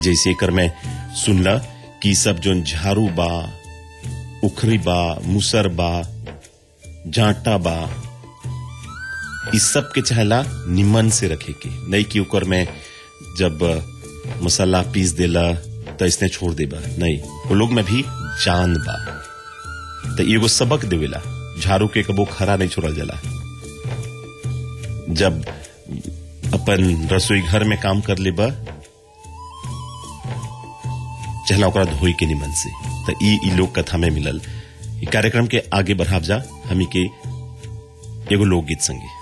जैसे एकर में सुनला कि सब जोन झाड़ू बा उखरी बा मुसर बा जांटा बा इस सब के चाहला निमन से रखे के नहीं कि ओकर में जब मसाला पीस देला तो इसने छोड़ देबा नहीं वो लोग में भी जान बा तो एगो सबक देवेला झाड़ू के कबो खरा नहीं छोड़ल जाला जब अपन रसोई घर में काम कर लेबा चहला ओकरा धोई के निमन से तो ई ई लोक कथा में मिलल ई कार्यक्रम के आगे बढ़ाव जा हमी के एगो लोकगीत संगे